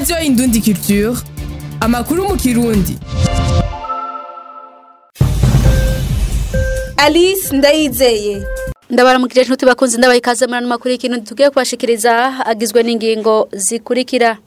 radiyo indundi culture amakuru mu kirundi alice ndayizeye ndabaramukije nshuti bakunze ndabaha ikaze muri ano makuru y'ikintu tugiye kubashikiriza agizwe n'ingingo zikurikira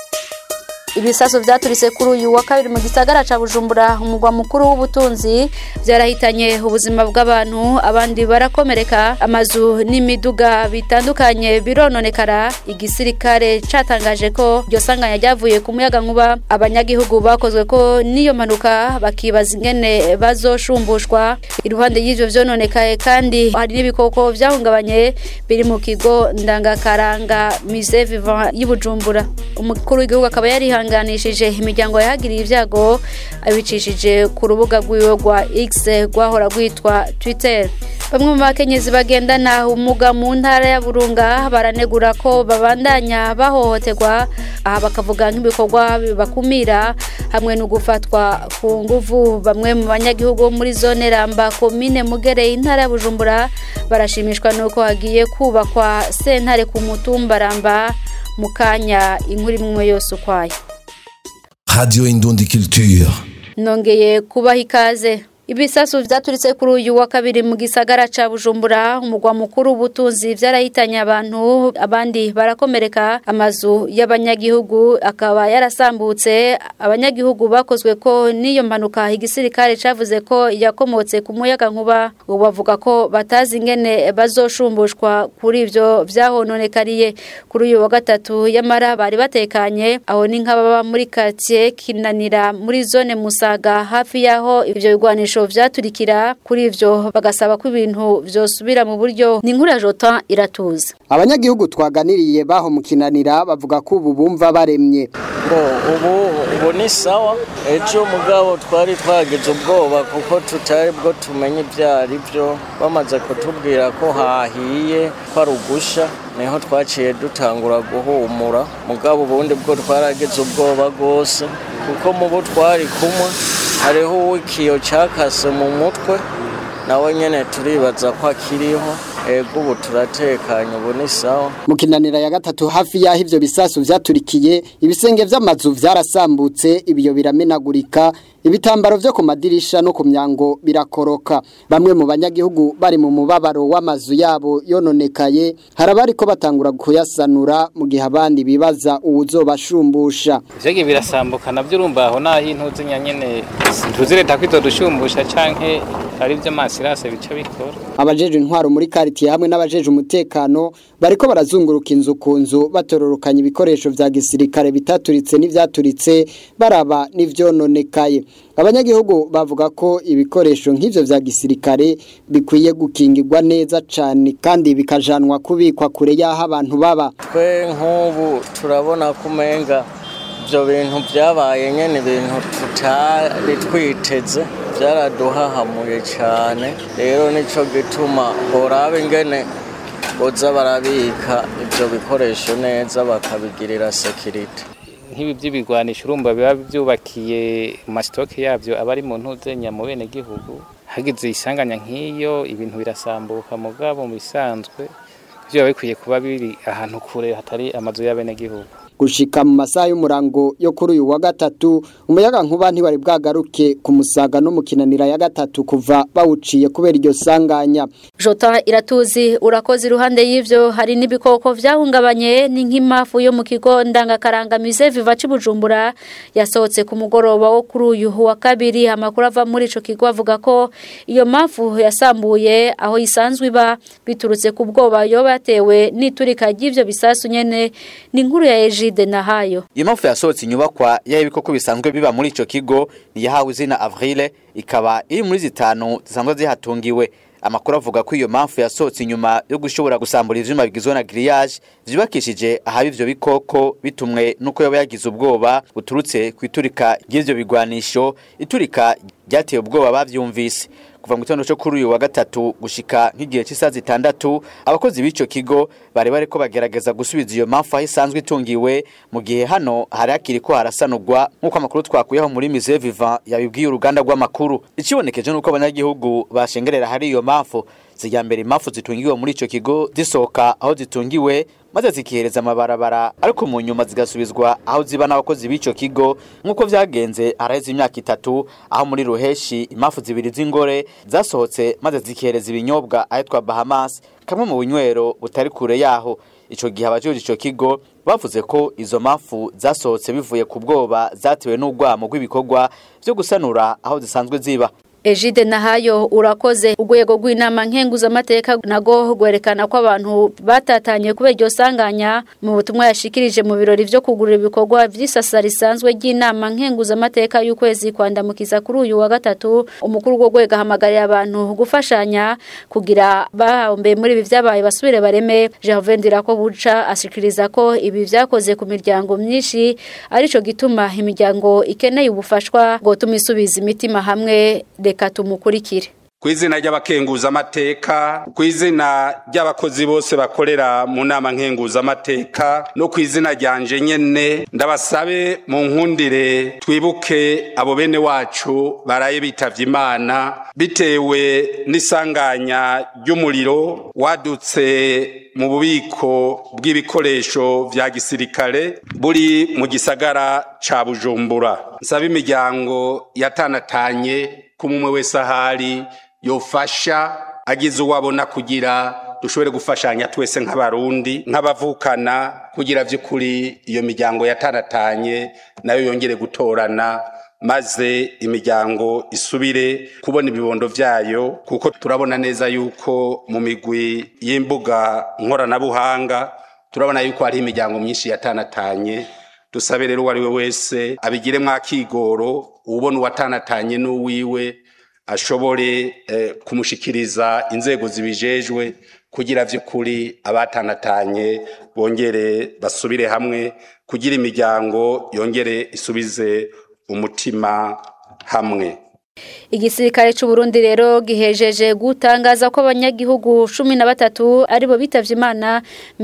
ibisaso vyaturise kuri uyu wa kabiri mu gisagara ca Bujumbura umugwa mukuru w'ubutunzi vyarahitanye ubuzima bw'abantu abandi barakomereka amazu n'imiduga bitandukanye birononekara igisirikare catangaje ko iryo sanganya ryavuye ku muyaga nkuba abanyagihugu bakozwe ko n'iyo mpanuka bakibaza ingene bazoshumbushwa iruhande y'ivyo vyononekaye kandi hari n'ibikoko vyahungabanye biri mu kigo ndangakaranga musée vivant y'Ibujumbura umukuru w'igihugu akaba yari yihanganishije imiryango yahagiriye ibyago abicishije ku rubuga rw'iwe rwa X rwahora rwitwa Twitter bamwe mu bakenyezi bagendana ubumuga mu ntara ya Burunga baranegura ko babandanya bahohoterwa aha bakavuga nk'ibikorwa bibakumira hamwe no gufatwa ku nguvu bamwe mu banyagihugu bo muri zone Ramba komine Mugere intara ya Bujumbura barashimishwa nuko hagiye kubakwa sentare ku mutumba Ramba mu kanya inkuru imwe yose ukwayo Radio Indundi Culture. nongeye kubaha ikaze ibisasu vyaturitse kuri uyu wa kabiri mu gisagara ca Bujumbura umugwa mukuru w'ubutunzi vyarahitanye abantu abandi barakomereka amazu y'abanyagihugu akaba yarasambutse abanyagihugu bakozwe ko n'iyo mpanuka igisirikare cavuze ko yakomotse ku muyaga nkuba ubu bavuga ko batazi ingene bazoshumbushwa kuri ivyo vyahononekariye kuri uyu wa gatatu yamara bari batekanye aho ni nk'ababa muri quartier kinanira muri zone Musaga hafi yaho ivyo bigwanisho vyaturikira kuri ivyo bagasaba ko ibintu vyosubira mu buryo ni inkuru ya Jotan iratuza abanyagihugu twaganiriye baho mu kinanira bavuga ko ubu bumva baremye ngo ubu ubu ni sawa ejo mugabo twari twagize ubwoba kuko tutari bwo tumenye ibyo ari byo bamaze kutubwira ko hahiye ko ari ugusha niho twaciye dutangura guhumura mugabo ubundi bwo twaragize ubwoba rwose kuko mu bo twari kumwe hariho uw'ikiyo cyakase mu mutwe nawe nyine turibaza ko akiriho ego ubu turatekanye ubu ni sawa mu kinanira ya gatatu hafi y'aho ivyo bisasu vyaturikiye ibisenge vy'amazu vyarasambutse ibiyo biramenagurika ibitambaro vyo ku madirisha no ku myango birakoroka bamwe mu banyagihugu bari mu mubabaro w'amazu yabo yononekaye hari abariko batangura kuyasanura mu gihe abandi bibaza uwuzobashumbusha ivyo birasambuka navyo urumva aho naho intuzi nyene ntuzi leta ko izodushumbusha canke ari vyo masirase bica bikora abajeje intwaro muri karitiye hamwe n'abajeje umutekano bariko barazunguruka inzu ku nzu batororokanya ibikoresho vya gisirikare bitaturitse n'ivyaturitse baraba n'ivyononekaye abanyagihugu bavuga ko ibikoresho nk'ivyo vya gisirikare bikwiye gukingirwa neza cane kandi bikajanwa kubikwa kure y'aho abantu baba twe nk'ubu turabona ko umenga ibyo bintu byabaye nyine ibintu tutari twiteze byaraduhahamuye cyane rero nicyo gituma boraba ingene boza barabika ibyo bikoresho neza bakabigirira sekirite nk'ibi by'ibigwanisho urumva biba byubakiye mu masitoke yabyo aba ari mu ntuzenya mu bene gihugu hagize isanganya nk'iyo ibintu birasambuka mugabo mu bisanzwe byo biba bikwiye kuba biri ahantu kure hatari amazu y'abenegihugu gushika mu masaha y'umurango yo kuri uyu wa gatatu umuyaga nkuba ntiwari bwagaruke ku musaga no mu kinanira ya gatatu kuva bawuciye kubera iryo sanganya Jota iratuzi urakoze iruhande y'ivyo hari n'ibikoko vyahungabanye ni nk'imafu yo mu kigo ndangakaranga musée viva Bujumbura yasohotse ku mugoroba wo kuri uyu wa kabiri amakuru ava muri ico kigo avuga ko iyo mafu yasambuye aho isanzwe iba biturutse ku bwoba yoba yatewe n'iturika ry'ivyo bisasu nyene ni inkuru ya Egide Nahayo iyo mpamvu yasohotse inyubakwa y'ibikoko bisanzwe biba muri ico kigo yahawe izina Avril ikaba iri muri zitanu zisanzwe zihatungiwe amakuru avuga ko iyo mpamvu yasohotse inyuma yo gushobora gusambura ivyuma bigizwe na grillage vyubakishije ahaba ivyo bikoko bitumwe nuko yaba yagize ubwoba buturutse ku iturika ry'ivyo bigwanisho iturika ryateye ubwoba bavyumvise kuva mu gitondo cyo kuri uyu wa gatatu gushika nk'igihe cy'isaha zitandatu abakozi b'ico kigo bari bariko bagerageza gusubiza iyo mpamvu aho isanzwe itungiwe mu gihe hano hari hakiri ko harasanurwa nk'uko amakuru twakuyeho muri Musée Vivant yabibwiye uruganda rw'amakuru ikibonekeje nuko abanyagihugu bashengerera hari iyo mpamvu zijya mbere impamvu zitungiwe muri ico kigo zisohoka aho zitungiwe maze zikihereza amabarabara ariko mu nyuma zigasubizwa aho ziba n'abakozi b'ico kigo nk'uko vyagenze haraheze imyaka itatu aho muri ruheshi impamvu zibiri z'ingore zasohotse maze zikihereza ibinyobwa ahitwa bahamas kamwe mu bunywero butari kure yaho ico gihe abajejwe ico kigo bavuze ko izo mpamvu zasohotse bivuye ku bwoba zatewe n'urwamo rw'ibikorwa vyo gusanura aho zisanzwe ziba Ejide Nahayo urakoze urwego rw'inama nkenguzamateka nago gwerekana ko abantu batatanye kubera iryo sanganya mu butumwa yashikirije mu birori vyo kugurira ibikorwa vy'isasa risanzwe ry'inama nkenguzamateka y'ukwezi kwandamukiza kuri uyu wa gatatu umukuru w'urwo rwego ahamagarira abantu gufashanya kugira bahombe muri ibi vyabaye basubire bareme Gervain Dirako buca ashikiriza ko ibi vyakoze ku miryango myinshi arico gituma imiryango ikeneye ubufashwa ngo tumisubiza imitima hamwe reka tumukurikire ku izina ry'abakenguzamateka ku izina ry'abakozi bose bakorera mu nama nkenguzamateka no ku izina ryanje nyene ndabasabe mu nkundire twibuke abo bene wacu baraye bitavye imana bitewe n'isanganya ry'umuriro wadutse mu bubiko bw'ibikoresho vya gisirikare buri mu gisagara ca bujumbura nsaba imiryango yatanatanye kumumwe wese ahari yofasha agize uwo abona kugira dushobore gufashanya twese nk'abarundi nk'abavukana kugira vy'ukuri iyo miryango yataratanye nayo yongere gutorana maze imiryango isubire kubona ibibondo vyayo kuko turabona neza yuko mu migwi y'imbuga nkoranabuhanga turabona yuko hariho imiryango myinshi yatanatanye dusabe rero uwo ari we wese abigiremwo akigoro ubona uwatanatanye n'uwiwe ashobore eh, kumushikiriza inzego zibijejwe kugira vy'ukuri abatanatanye bongere basubire hamwe kugira imiryango yongere isubize umutima hamwe Igisirikare c'u Burundi rero gihejeje gutangaza ko abanyagihugu 13 aribo bitavye Imana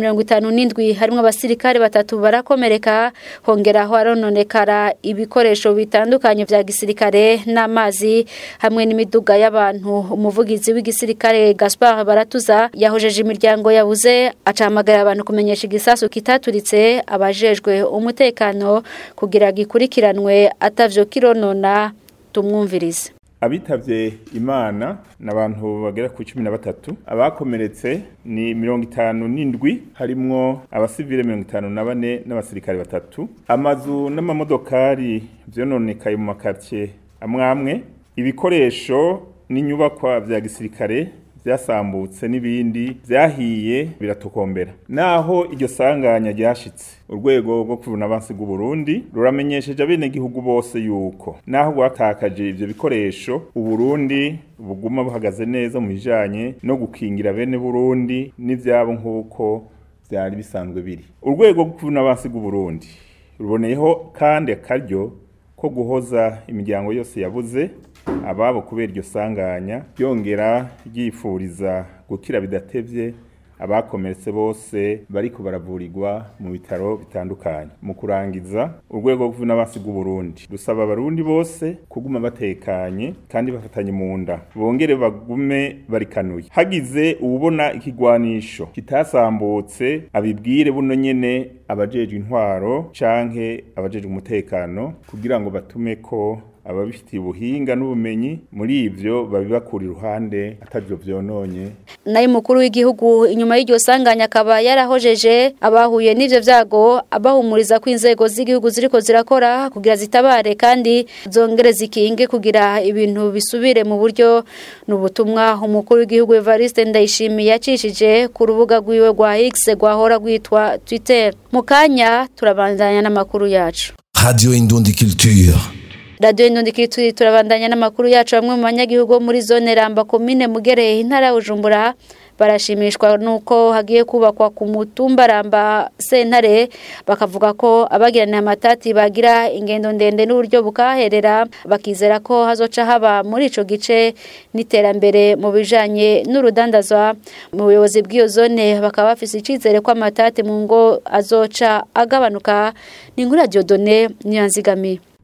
57 harimo abasirikare batatu barakomereka hongeraho arononekara ibikoresho bitandukanye vya gisirikare n'amazi hamwe n'imiduga y'abantu umuvugizi w'igisirikare Gaspard Baratuza yahojeje imiryango yabuze acamagara abantu kumenyesha igisasu kitaturitse abajejwe umutekano kugira gikurikiranwe atavyo kironona tumwumvirize abitavye imana ni abantu bagera ku cumi na batatu abakomeretse ni mirongo itanu n'indwi harimwo abasivile mirongo itanu na bane n'abasirikare batatu amazu n'amamodokari vyononekaye mu makartie amwe amwe ibikoresho n'inyubakwa vya gisirikare vyasambutse n'ibindi vyahiye biratukombera naho iryo sanganya ryashitse urwego rwo kuvuna abansi bw'u Burundi ruramenyesheje abenegihugu bose yuko naho rwatakaje ivyo bikoresho uburundi buguma buhagaze neza mu bijanye no gukingira bene Burundi n'ivyabo nk'uko vyari bisanzwe biri urwego rwo kuvuna abansi bw'u Burundi ruboneyeho kandi akaryo ko guhoza imiryango yose yabuze ababo kubera iryo sanganya ryongera ryifuriza gukira bidatevye abakomeretse bose bariko baravurirwa mu bitaro bitandukanye mu kurangiza urwego rw'abasi bw'u Burundi rusaba abarundi bose kuguma batekanye kandi bafatanye mu nda bongere bagume barikanuye hagize uwubona ikigwanisho kitasambutse abibwire buno nyene abajejwe intwaro canke abajejwe umutekano kugira ngo batume ko ababifitiye ubuhinga n'ubumenyi muri ivyo babibakura iruhande atavyo vyononye nayo mukuru w'igihugu inyuma y'iryo sanganya akaba yarahojeje abahuye n'ivyo vyago abahumuriza ko inzego z'igihugu ziriko zirakora kugira zitabare kandi zongere zikinge kugira ibintu bisubire mu buryo n'ubutumwa umukuru w'igihugu Evariste Ndayishimiye yacishije ku rubuga rwiwe rwa X rwahora rwitwa Twitter mu kanya turabandanya n'amakuru yacu Radio Indundi Culture. Radio Indundi turi turabandanya n'amakuru yacu bamwe mu banyagihugu bo muri zone Ramba komine Mugereye intara ya Bujumbura barashimishwa nuko hagiye kubakwa ku mutumba Ramba sentare bakavuga ko abagirana amatati bagira ingendo ndende n'uburyo bukaherera bakizera ko hazoca haba muri ico gice n'iterambere mu bijanye n'urudandazwa mu buyobozi bw'iyo zone bakaba bafise icizere ko amatati mu ngo azoca agabanuka ni inkuru ya Diodone Niyanzigamiye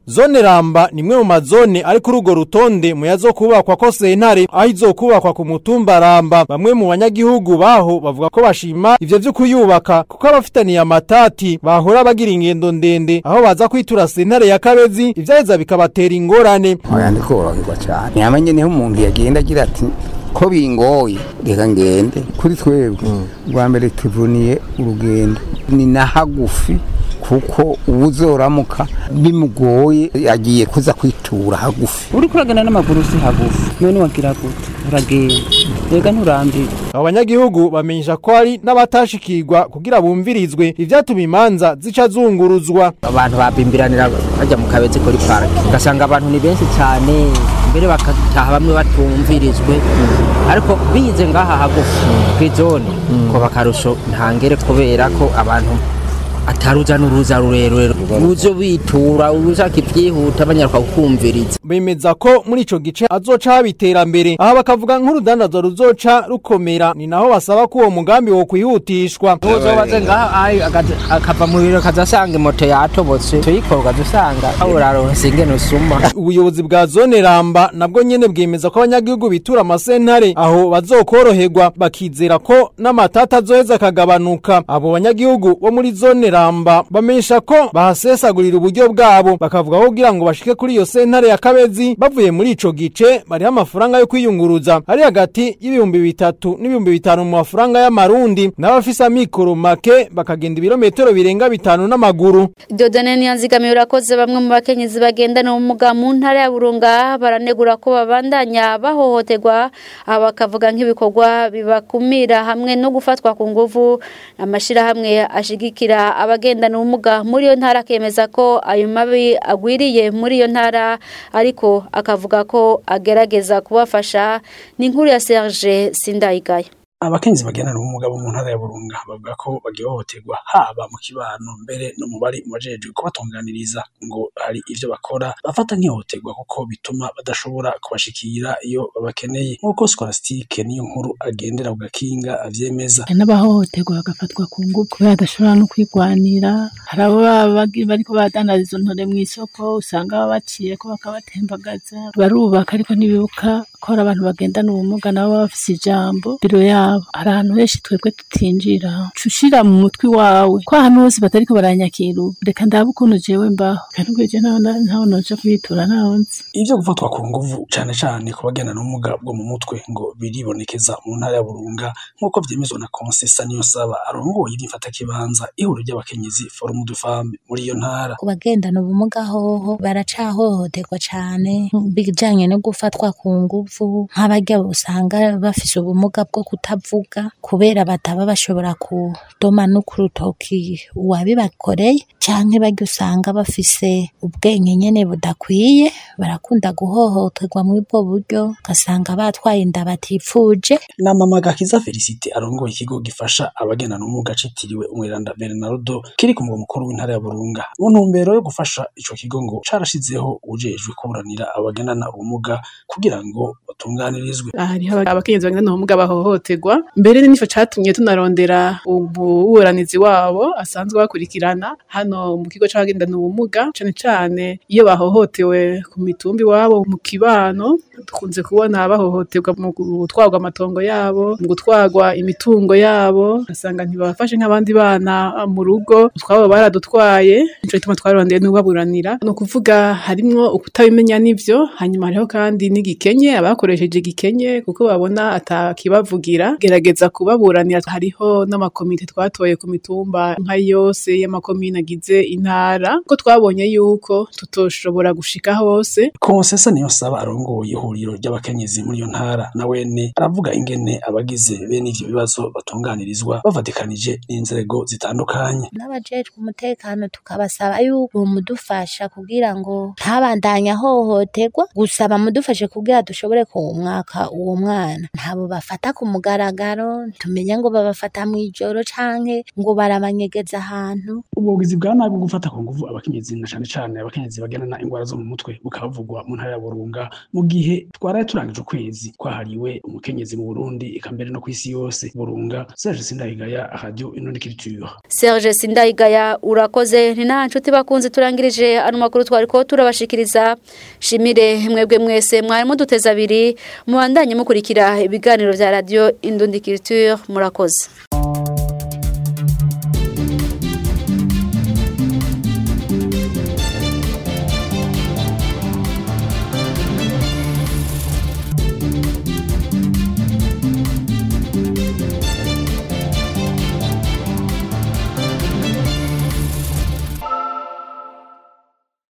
Zone Ramba ni imwe mu mazone ari kuri urwo rutonde mu yazokubakwa ko sentare aho izokubakwa ku mutumba Ramba bamwe mu banyagihugu baho bavuga ko bashima ivyo vyo kuyubaka kuko abafitaniye amatati bahora bagira ingendo ndende aho baza kwitura sentare ya Kabezi ivyaheza bikabatera ingorane oya ndikoroherwa cyane ntiyamenye niho umuntu yagenda agira ati ko bingoye reka ngende kuri twebwe bwa mbere tuvuniye urugendo ni na hagufi kuko uwuzoramuka bimugoye yagiye kuza kwitura hagufi uri kuragenda n'amaguru si hagufi none wagira gute uragenda rega nturambirwe abo banyagihugu bamenyesha ko hari n'abatashikirwa kugira bumvirizwe ivyatuma imanza zica zunguruzwa abantu babimbiranira bajya mu kabezi kuri parike ugasanga abantu ni benshi cyane mbere bakataha bamwe batumvirizwe ariko bize ngaha hagufi kw'izone ko bakarusho ntangere kubera ko abantu ataruza n'uruza rurerure uzo bitura ushaka ibyihuta banyaruka kukumviriza bemeza ko muri ico gice azoca haba iterambere aha bakavuga nk'urudandazwa ruzoca rukomera ni naho basaba ko uwo mugambi wo kwihutishwa uzobaze ngaha akava mu biro kazasanga moto yatobotse tuyikora ukazusanga uraronse ingene usuma ubuyobozi bwa zone ramba nabwo nyene bwemeza ko abanyagihugu bitura amasentare aho bazokoroherwa bakizera ko n'amatata azoheza akagabanuka abo banyagihugu bo muri zone ramba bamenyesha ko bahasesagurira uburyo bwabo bakavuga ko kugira ngo bashike kuri iyo sentare ya kabezi bavuye muri ico gice bariho amafaranga yo kwiyunguruza ari hagati y'ibihumbi bitatu n'ibihumbi bitanu mu mafaranga y'amarundi n'abafise amikoro make bakagenda ibirometero birenga bitanu n'amaguru Dodane niyanzigamiye urakoze bamwe mu bakenyezi bagendana ubumuga mu ntara ya Burunga baranegura ko babandanya bahohoterwa aba bakavuga nk'ibikorwa bibakumira hamwe no gufatwa ku nguvu amashirahamwe ashigikira abagendana ubumuga muri iyo ntara akemeza ko ayo mabi agwiriye muri iyo ntara ariko akavuga ko agerageza kubafasha ni inkuru ya Serge Sindayigaya abakenzi bagendana ubumuga bo mu ntara ya Burunga bavuga ko bagihohoterwa haba mu kibano mbere no mu bari mubajejwe kubatunganiriza ngo hari ivyo bakora bafata nk'ihohoterwa kuko bituma badashobora kubashikira iyo babakeneye nk'uko Scholastique niyo nkuru agendera ku gakinga avyemeza n'abahohoterwa bagafatwa ku ngufu kubera badashobora no kwigwanira hari abo baba bariko badandaza izo ntore mw'isoko usanga baba baciye ko bakabatembagaza barubaka ariko ntibibuka ko hari abantu bagendana ubumuga nabo baba bafise ijambo biro yabo hari ahantu henshi twebwe tutinjira ushira mu mutwe wawe ko ahantu hose batariko baranyakira ubu reka ndabe ukuntu jewe mbaho kandi ubwo je ntaho noja kubitura ntaho nzi ivyo gufatwa ku nguvu cane cane ku bagendana ubumuga bwo mu mutwe ngo biribonekeza mu ntara ya Burunga nk'uko vyemezwa na Consesa niyo saba arongoye ivyifatakibanza ihuriro ry'abakenyezi Forum de Femmes muri iyo ntara ku bagendana ubumuga hoho baracahohoterwa cane bijanye no gufatwa ku nguvu nk'abarya usanga bafise ubumuga bwo kutavuga kubera bataba bashobora kudoma no ku rutoki uwabibakoreye canke barya usanga bafise ubwenge nyene budakwiye barakunda guhohoterwa muri ubwo buryo ugasanga batwaye inda batifuje na mama Gakiza Felicite arongoye ikigo gifasha abagendana ubumuga citiriwe umweranda Bernardo kiri ku mugwa mukuru w'intara ya Burunga mu ntumbero yo gufasha ico kigo ngo carashizeho ujejwe kuburanira abagendana ubumuga kugira ngo batunganirizwe hariho abakenyezi bagendana ubumuga bahohoterwa mbere nico catumye tunarondera ububuranizi wabo asanzwe bakurikirana hano mu kigo c'abagendana ubumuga cane cane iyo bahohotewe ku mitumba iwabo mu kibano dukunze kubona bahohoterwa mu gutwarwa amatongo yabo mu gutwarwa imitungo yabo ugasanga ntibabafashe nk'abandi bana mu rugo utwabo baradutwaye nico gituma twarondeye n'ubaburanira ni ukuvuga harimwo ukutabimenya n'ivyo hanyuma hariho kandi n'igikenye abakoresheje igikenye kuko babona atakibavugira gerageza kubaburanira hariho n'amakomite twatoye ku mitumba nka yose y'amakomine agize intara ko twabonye yuko tutoshobora gushika hose Konsesa niyo saba arongoye ihuriro ry'abakenyezi muri iyo ntara na wene aravuga ingene abagize bene ivyo bibazo batunganirizwa bavatikanije n'inzego zitandukanye n'abajejwe umutekano tukabasaba yuko mudufasha kugira ngo ntabandanye ahohoterwa gusa bamudufashe kugira dushobore ku mwaka uwo mwana ntabo bafata ku mugaragaro tumenya ngo babafata mu ijoro canke ngo barabanyegeza ahantu ubwo bugizi bwa nabi bwo gufata ku nguvu abakenyezi na cane cane abakenyezi bagendana ingwara zo mu mutwe bukavugwa mu ntara ya Burunga mu gihe twaraye turangije ukwezi kwahariwe umukenyezi mu Burundi eka mbere no kw'isi yose Burunga Serge Sindayigaya Radio Inundi Culture Serge Sindayigaya urakoze ni nta nshuti bakunze turangirije ano makuru twariko turabashikiriza shimire mwebwe mwese mwari muduteza abiri mubandanye mukurikira ibiganiro vya radio Indundi Culture murakoze